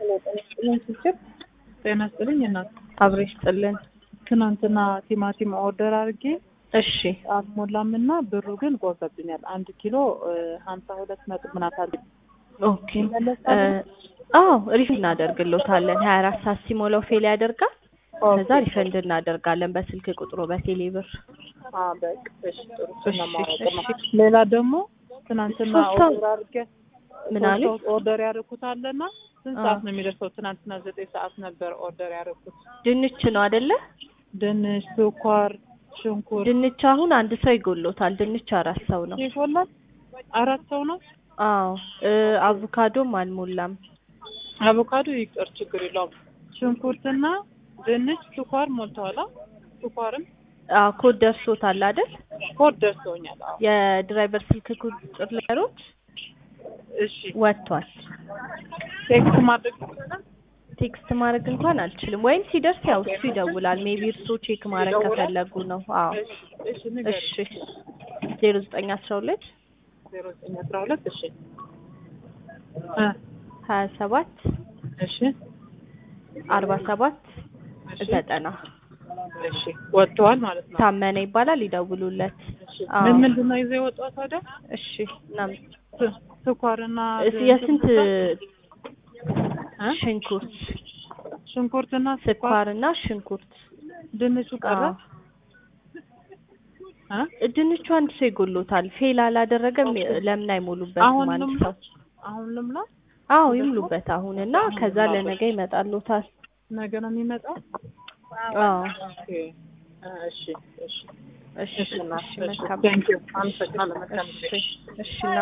ጤና ይስጥልኝ እናት አብሮ ይስጥልን። ትናንትና ቲማቲም ኦርደር አድርጌ እሺ አልሞላም እና ብሩ ግን ቆርጠብኛል። አንድ ኪሎ ሀምሳ ሁለት ነጥብ ምናምን አለ። ኦኬ እ አዎ ሪፈንድ እናደርግሎታለን። ሀያ አራት ሰዓት ሲሞላው ፌል ያደርጋል። ከዛ ሪፈንድ እናደርጋለን በስልክ ቁጥሩ በቴሌ ብር። አዎ በቃ እሺ ጥሩ እሺ፣ እሱን ነው የማደርገው። እሺ። ሌላ ደግሞ ትናንትና ሶስት ሰው- ኦርደር አድርጌ ምን ሶስት አለ? ሰው ኦርደር ያደረኩት አለና ስንት አዎ። ሰዓት ነው የሚደርሰው? ትናንትና ዘጠኝ ሰዓት ነበር ኦርደር ያደረኩት። ድንች ነው አይደለ? ድንች፣ ስኳር፣ ሽንኩርት ድንች አሁን አንድ ሰው ይጎሎታል። ድንች አራት ሰው ነው። ይፎላል። አራት ሰው ነው። አዎ እ አቮካዶም አልሞላም። አቮካዶ ይቅር ችግር የለውም። ሽንኩርትና ድንች፣ ስኳር ሞልተዋል። አዎ፣ ስኳርም አዎ ኮድ ደርሶታል አይደል? ኮድ ደርሰውኛል። አዎ የድራይቨር ስልክ ቁጥር ለሮች እሺ ወጥቷል። ቴክስት ማድረግ ይችላል። ቴክስት ማድረግ እንኳን አልችልም። ወይም ሲደርስ ያው እሱ ይደውላል። ሜቢ እርሶ ቼክ ማድረግ ይደውላል? ከፈለጉ ነው። አዎ እሺ ንገሪኝ። እሺ ዜሮ ዘጠኝ አስራ ሁለት ዜሮ ዘጠኝ አስራ ሁለት እሺ እ ሀያ ሰባት እሺ አርባ ሰባት እሺ ዘጠና እሺ ወጥተዋል ማለት ነው። ታመነ ይባላል። ይደውሉለት። እሺ አዎ። ምን ምንድን ነው ይዘው የወጣው ታዲያ? እሺ እናም ስ- ስኳርና እስ- የስንት እ? ሽንኩርት ሽንኩርትና ስኳር ስኳርና ሽንኩርት ድንቹ ቀረ። እ? ድንቹ አንድ ሰው ይጎሎታል። ፌል አላደረገም። ለምን አይሞሉበትም? አሁን አንድ ልምላ ሰው አሁን ልምላ አዎ ይሙሉበት አሁን እና ከዛ ለነገ ይመጣሉታል። ነገ ነው የሚመጣው። አዎ ኦኬ እ፣ እሺ እሺ እሺ እሺ እና እሺ እሺ መልካም ቴንክ ዩ አመሰግናለሁ። መልካም ጊዜ እሺ እሺ